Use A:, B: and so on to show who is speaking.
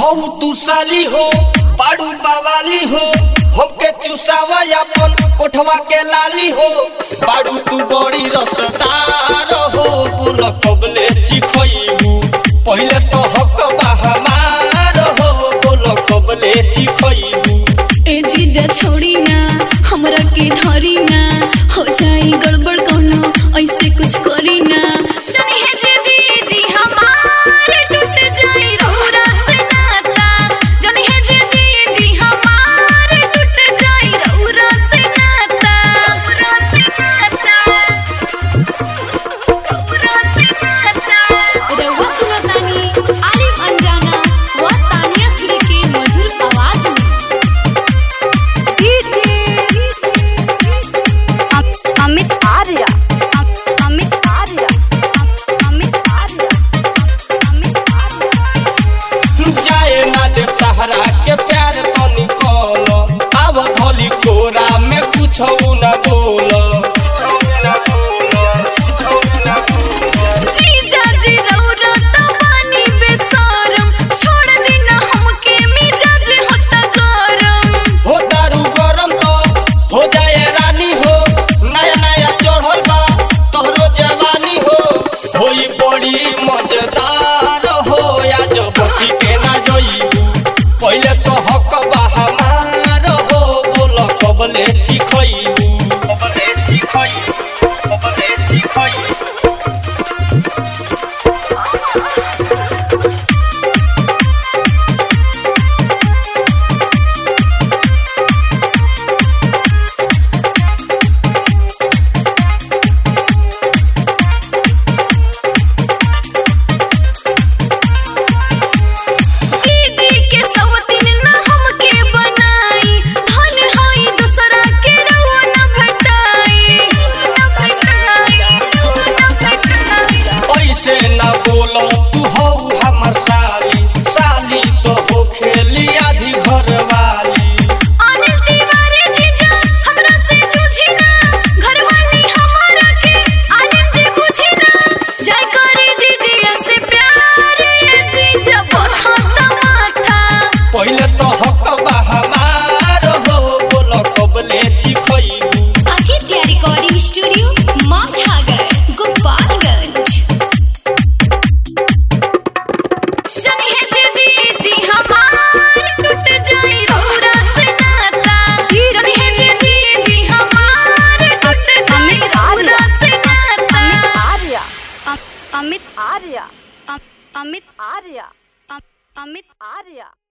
A: हौ तू साली हो पाड़ू बवाली हो हमके चुसावा अपन ओठवा के लाली हो पाड़ू तू बड़ी रसदार हो बोल कबले चिखइबू पहिले तो हक बा हमार हो बोल कबले चिखइबू
B: ए जीजा छोड़ी ना हमरा के धरी ना हो जाई गड़बड़ कोनो ऐसे कुछ करी ना तनी है जे दीदी हमार टूट जाई रौरा से नाता जनी है जे दीदी हमार टूट जाई रौरा से नाता रौरा से नाता रौरा से नाता रउआ सुनतानी आलिम अंजाना व तानिया श्री के मधुर आवाज में
C: अमित आर्य अमित आर्य अमित आर्य अमित आर्य
A: जाए ना दे तहरा के प्यार तो निकल अब धोली कोरा में कुछ न बोल
B: जीजा जी रौरा त बानी बेसरम छोड़ देना हमके मिजाज होता गरम
A: हो दारू गरम तो हो जाए रानी हो नया नया चढ़ल बा तोहरो जवानी हो होई बड़ी मजेदार हो या जो बची के ना जोईबू पहिले तो हक बा हमार हो बोल कबले चिखइबू कबले चिखइबू कबले चिखइबू
B: दीदी के सवतीन ना हमके बनाई धन होई दूसरा के रउआ ना भटाई ना भटाई ना भटाई
A: ऐसे न बोलो तू हो हमर साली साली तो हो खेली आधी घर वाली
B: अनिल तिवारी जीजा हमरा से जूझी ना घरवाली हमारा के आलिम जी बुझी ना जय करी दीदी से प्यार ये जीजा बथा माथा
A: पहिले तो हक बा हमार हो बोलो कबले चिखइबू
B: आदित्य रिकॉर्डिंग स्टूडियो माझागर गोपालगंज जनी है जे दीदी हमार टूट जाई रौरा से नाता जनी है जे दीदी हमार टूट जाई रौरा से नाता
C: आर्य अमित आर्य अमित आर्य अमित आर्य